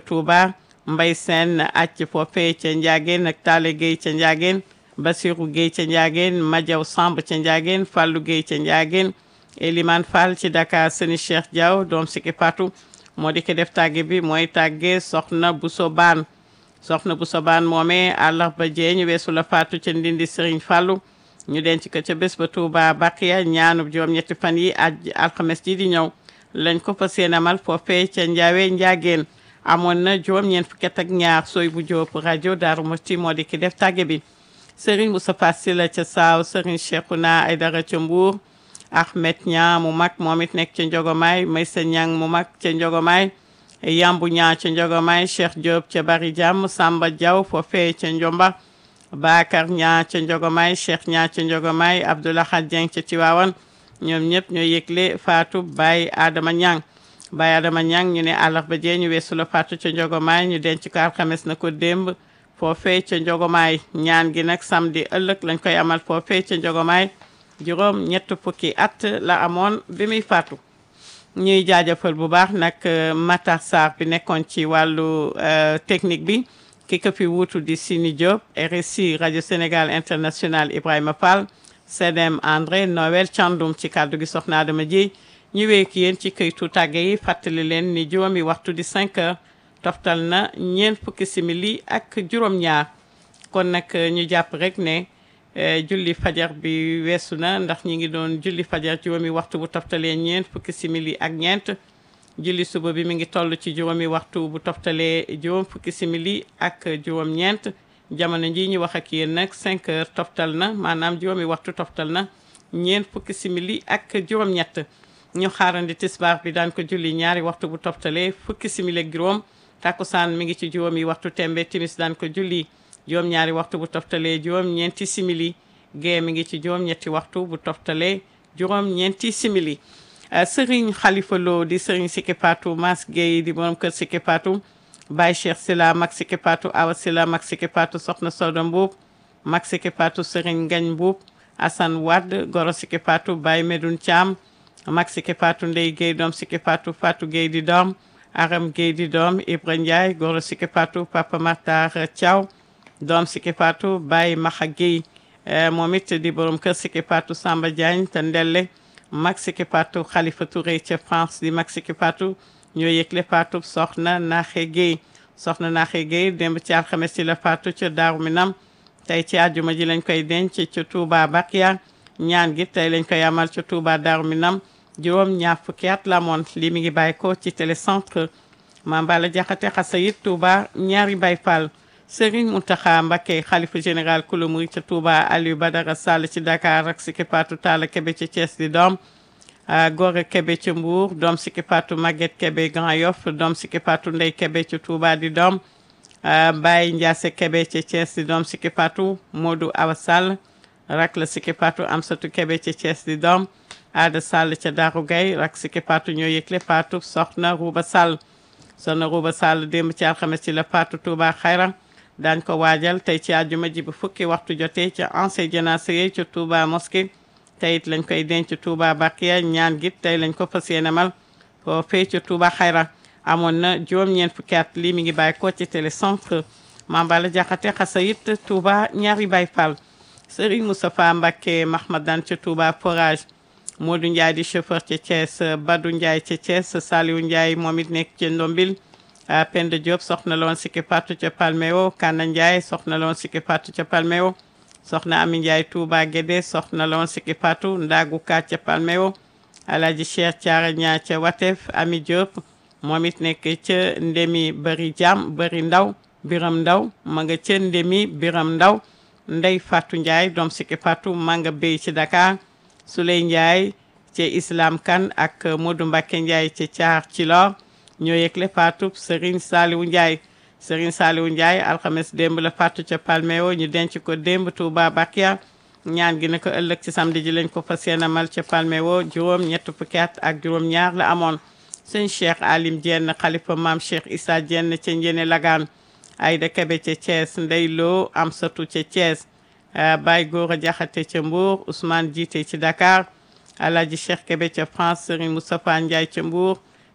Touba Mbay Seen acc foofee ca Ndiageen ak Taale Gueye ca Ndiageen Basiru Gueye ca Ndiageen Majaw Samb ca Ndiageen Fallou Gueye ca Ndiageen Eliman Fall ci Dakar Seni Cheikh Diaw doom Siki Fatou moo di ko def tàgge bi mooy tàgge soxna Bousso Baan soxna Bousso Baan moomee àllarba jee ñu weesu la faatu ca Ndindi Serigne Fallou ñu denc ko ca bés ba Touba Baqiya ñaanub juróom ñetti fan yi aj alxames ji di ñëw lañ ko fas yéene amal foofee ca Njaawe Njaageen amoon na juróom ñeent fukki at ak ñaar sooy bu jóob rajo Daaru Musti moo di ki def tàgge bi Serigne Moustapha Sylla ca Saaw Serigne Cheikhouna Aydara ca Mbuur Ahmed Ñaa mu mag moom it nekk ca Njogomaay Maysa Ñang mu mag ca Njogomaay Yambu Ñaa ca Njogomaay Cheikh Diop ca Bari Jàmm Samba Diaw foofee ca Njomba Bakar Ñaa ca Njogomaay Cheikh Ñaa ca Njogomaay Abdoulahad Dieng ca Tiwaawan ñoom ñëpp ñoo yëgle Fatou Baye Adama Ñang Baye Adama Ñang ñu ne àllarba jee ñu weesu la Fatou ca Njogomaay ñu denc ko alxames na ko démb foofee ca Njogomaay ñaan gi nag samedi ëllëg lañ koy amal foofee ca Njogomaay juróom ñett fukki at la amoon bi muy faatu ñuy jaajëfal bu baax nag Matar Sarr bi nekkoon ci wàllu technique bi ki ko fi wuutu di Sini Diop RSI rajo Sénégal international Ibrahima Fall CDM André Noël Thiandoum ci kàddu gi soxna Adama ji ñu wéek yéen ci këytu tàgge yi fàttali leen ni juróomi waxtu di 5 heures toftal na ñeent fukki simili ak juróom-ñaar kon nag ñu jàpp rek ne julli fajar bi weesu na ndax ñi ngi doon julli fajar juróomi waxtu bu toftalee ñeent fukki simili ak ñeent julli suba bi mi ngi toll ci juróomi waxtu bu toftalee juróom fukki simili ak juróom ñeent jamono ji ñu wax ak yéen nag 5 heures toftal na maanaam juróomi waxtu toftal na ñeent fukki simili ak juróom ñett ñu xaarandi tisbaar bi daan ko julli ñaari waxtu bu toftalee fukki simili ak juróom takkusaan mi ngi ci juróomi waxtu tembe timis daan ko julli juróom ñaari waxtu bu toftalee juróom ñeenti simili gee mi ngi ci juróom ñetti waxtu bu toftalee juróom ñeenti simili sëriñ xalifa loo di sëriñ Siki Fatou Mas Gueye di borom kër Siki Fatou Baye Cheikh Sila mag Siki Fatou Awa Sila mag Siki Fatou soxna Soda Mbuub mag Siki Fatou sëriñ Ngañ Mbuub Assane Wade goro Siki Fatou Baye Medoun Thiam mag Siki Fatou Ndey Gueye doom Siki Fatou Fatou Gueye di doom Aram Gueye di doom Ibra Ndiaye goro Siki Fatou Papa Matar Thiaw doom Siki Fatou Baye Maxa Gueye moom it di borom kër Siki Fatou Samba Diagne te Ndelle mag Siki Fatou Khalifa Touré ca France di mag Siki Fatou ñoo yëgle Fatou soxna Naxe Gueye soxna Naxe Gueye démb ci alxames ci la Fatou ca Daaru Minam tey ci àjjuma ji lañ koy denc ca Touba Bakia ñaan gi tey lañ koy amal ca Touba Daaru Minam juróom ñaar fukki at la moon lii mi ngi bàyyi ko ci télécentre Mame Balla Diakhaté Xasayit Touba ñaari Baye Fall Serigne Mountakha Mbacké xalifa général kulu murid ca Touba Aliou Badara Sall ci Dakar ak Siki Fatou Talla Kébé ca Thiès di doom Gore Kébé ca Mbour doom Siki Fatou Maguette Kébé Grand Yoff doom Siki Fatou Ndey Kébé ca Touba di doom Baye Ndiasse Kébé ca Thiès di doom Siki Fatou Modou Awa Sall rak la Siki Fatou Amsatou Kébé ca Thiès di doom Ada Sall ca Darou Gaye rak Siki Fatou ñoo yëgle Fatou soxna Rouba Sall soxna Rouba Sall démb ci alxames ci la Fatou Touba Xayra daañ ko waajal tey ci àjjuma ji bu fukki waxtu jotee ca ancien jénacé ca Touba mosquée tey it lañ koy denc Touba Bakiya ñaan gi tey lañ ko fas yéenemal foo fee ca Touba Xayra amoon na juróom-ñeent fukki at lii mi ngi bàyyi ko ci télécentre Mame Balla Diakhaté Xasayit Touba ñaari Baye Fall Serigne Moustapha Mbacké Mahmadan ca Touba Forage Modou Ndiaye di chauffeur ca Thiès Badou Ndiaye ca Thiès Saliou Ndiaye moom it nekk ca Ndombil Penda Diop soxna loon Siki Fatou ca Palmeo Kana Ndiaye soxna loon Siki Fatou ca Palmeo soxna Ami Ndiaye Touba Guédé soxna loon Siki Fatou Ndagu Ka ca Palmeo Alaaji Cheikh Thiara Ñaa ca Watef Ami Diop moom it nekk ca Ndemi Bari Jam Bari Ndaw Biram Ndaw ma nga ca Ndemi Biram Ndaw Ndey Fatou Ndiaye doom Siki Fatou ma nga béy ci Dakar Souley Ndiaye ca Islam Kan ak Modou Mbacké Ndiaye ca Thiar ci Lor ñoo yëgle faatu Serigne Saliou Ndiaye Serigne Saliou Ndiaye alxames démb la faatu ca Palmeo ñu denc ko démb Touba Bakia ñaan gi ne ko ëllëg ci samedi ji lañ ko fas yéene amal ca Palmeo juróom ñett fukki at ak juróom ñaar la amoon sëñ Cheikh Alim Dieng xalifa maam Cheikh Issa Dieng ca Njene Lagaan Ayda Kebe ca Thiès Ndey Lo Amsatu ca Thiès Baye Gora Diakhaté ca Mbour Ousmane Jiite ci Dakar Alhaji Cheikh Kebe ca France Serigne Moustapha Ndiaye ca Mbour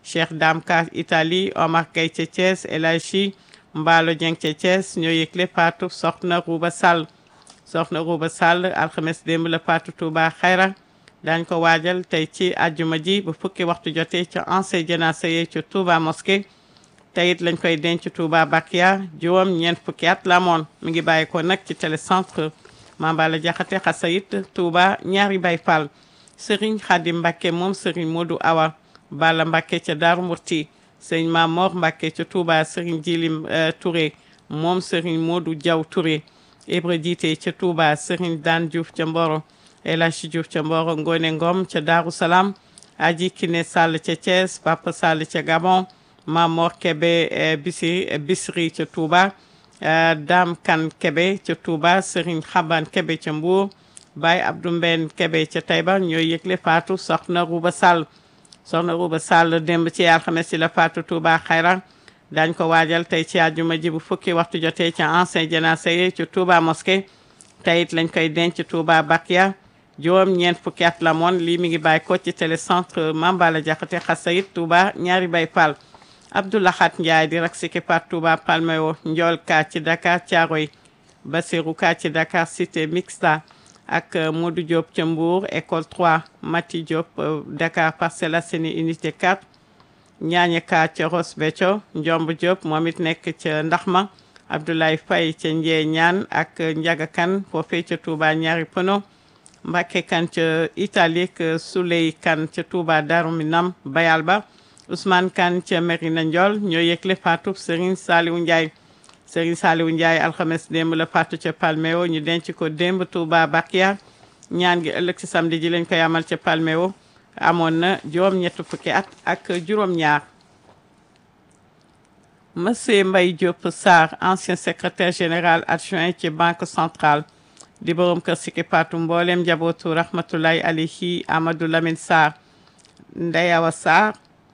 Cheikh Dame Ka Italie Omar Gueye ca Thiès El Hadji Mbaalo Dieng ca Thiès ñoo yëgle faatu soxna Rouba Sall soxna Rouba Sall alxames démb la faatu Touba Xayra daañ ko waajal tey ci àjjuma ji bu fukki waxtu jotee ca ancien janaasa yi ca Touba mosquée teyit lañ koy denc Touba Bakia juróom ñeent fukki at la moon mi ngi bàyyi ko nag ci télécentre Mambala Jaxate Xasayit Touba ñaari Baay Fall Serigne Khadim Mbacke moom Serigne Modou Awa Balla Mbacke ca Daaru Murti Serigne Mamor Mbacke ca Touba Serigne Jilim Touré moom Serigne Modou Diaw Touré Ibra Jiite ca Touba Serigne Dan Diouf ca Mboro El Hadji Diouf ca Mboro Ngone Ngom ca Daaru Salaam Aji Kine Sall ca Thiès Papa Sall ca Gabon Mamor Kebe Bisri Bisri ca Touba Dame Kan Kebe ca Touba Serigne Xaban Kebe ca Mbour Baye Abdou Mben Kebe ca Taïba ñooy yëgle faatu soxna Rouba Sall soxna Rouba Sall démb ci alxames ci la faatu Touba Xayra dañ ko waajal tey ci àjjuma ji bu fukki waxtu jotee ca ancien janaasa yi ci Touba mosquée teyit lañ koy denc Touba Bakia juróom ñeent fukki at la moon lii mi ngi bàyyi ko ci télécentre Mambala Jaxate Xasayit Touba ñaari Baay Fall Abdoulahat Ndiaye di rak siki pat Touba Palmeo Njool Ka ci Dakar Thiaroye Basirou Ka ci Dakar Cité Mixta ak Modou Diop ca Mbour école 3 Mati Diop Dakar Parcelles Assainies unité 4 Ñaañe Ka ca Ross Béthio Njomb Diop moom it nekk ca Ndaxma Abdoulaye Faye ca Njee Ñaan ak Njaga Kan foofee ca Touba ñaari Pono Mbacke Kan ca Italie ak Souley Kan ca Touba Darou Minam Bayal ba Ousmane Kan ca Merina Ndiol ñoo yëgle faatu Serigne Saliou Ndiaye Serigne Saliou Ndiaye alxames démb la faatu ca Palmeo ñu denc ko démb Touba Bakia ñaan gi ëllëg ci samedi ji lañ koy amal ca Palmeo amoon na juróom ñett fukki at ak juróom ñaar Monsieur Mbaye Diop Sarr ancien secrétaire général adjoint ci banque centrale di borom kër Siki Patou mboolem njabootu rahmatullahi alayhi Amadou Lamine Sarr Ndey Awa Sarr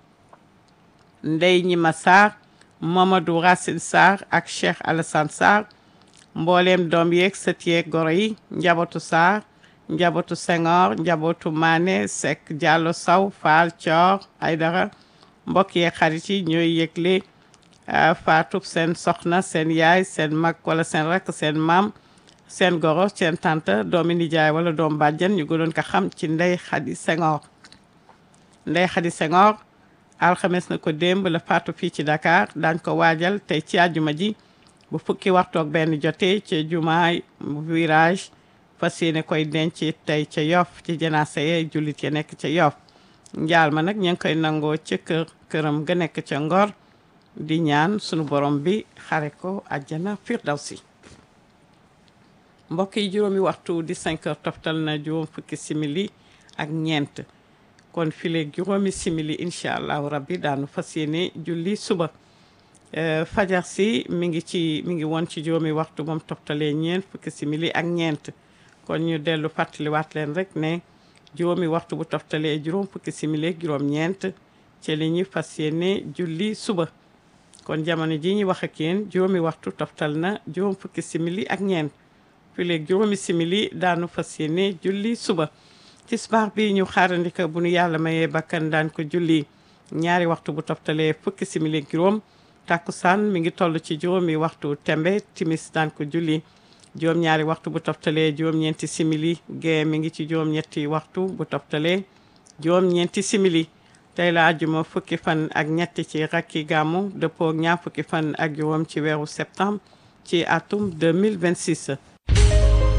Ndey Ñima Sarr Mamadou Racine Sarr ak Cheikh Alassane Sarr mbooleem doom yeeg sët yeeg goro yi njabootu Sarr njabootu Senghor njabootu Mané Seck Diallo Saw Fall Thior Aydara mbokk yeeg xarit yi ñooy yëgle faatub seen soxna seen yaay seen mag wala seen rakk seen maam seen goro seen tante doomi nijaay wala doom bàjjen ñu gënoon ko xam ci Ndey Xadi Senghor Ndey Xadi Senghor alxames na ko démb la faatu fii ci Dakar daañ ko waajal tey ci àjjuma ji bu fukki waxtoog benn jotee ci jumaay virage fas yéene koy denc tey ca Yoff ci janaasa yee jullit ya nekk ca Yoff njaal ma nag ñu ngi koy nangoo ca kër këram ga nekk ca Ngor di ñaan sunu borom bi xare ko àjjana firdawsi mbokk yi juróomi waxtu di 5 heures toftal na juróom fukki simili ak ñeent kon fileeg juróomi simili incha allahu rabbi daanu fas yéene julli suba fajar si mi ngi ci mi ngi woon ci juróomi waxtu moom toftalee ñeent fukki simili ak ñeent kon ñu dellu fàttaliwaat leen rek ne juróomi waxtu bu toftalee juróom fukki simili ak juróom ñeent ci li ñu fas yéene julli suba kon jamono ji ñu wax ak yéen juróomi waxtu toftal na juróom fukki simili ak ñeent fileeg juróomi simili daanu fas yéene julli suba tisbaar bi ñu xaarandika bu nu yàlla mayee bakkan daan ko julli ñaari waxtu bu toftalee fukki simili ak juróom takkusaan mi ngi toll ci juróomi waxtu tembe timis daan ko julli juróom-ñaari waxtu bu toftalee juróom-ñeenti simili gee mi ngi ci juróom-ñetti waxtu bu toftalee juróom-ñeenti simili tey la àjjuma fukki fan ak ñetti ci rakki gàmmu dëppoo ñaar fukki fan ak juróom ci weeru septembre ci atum 2026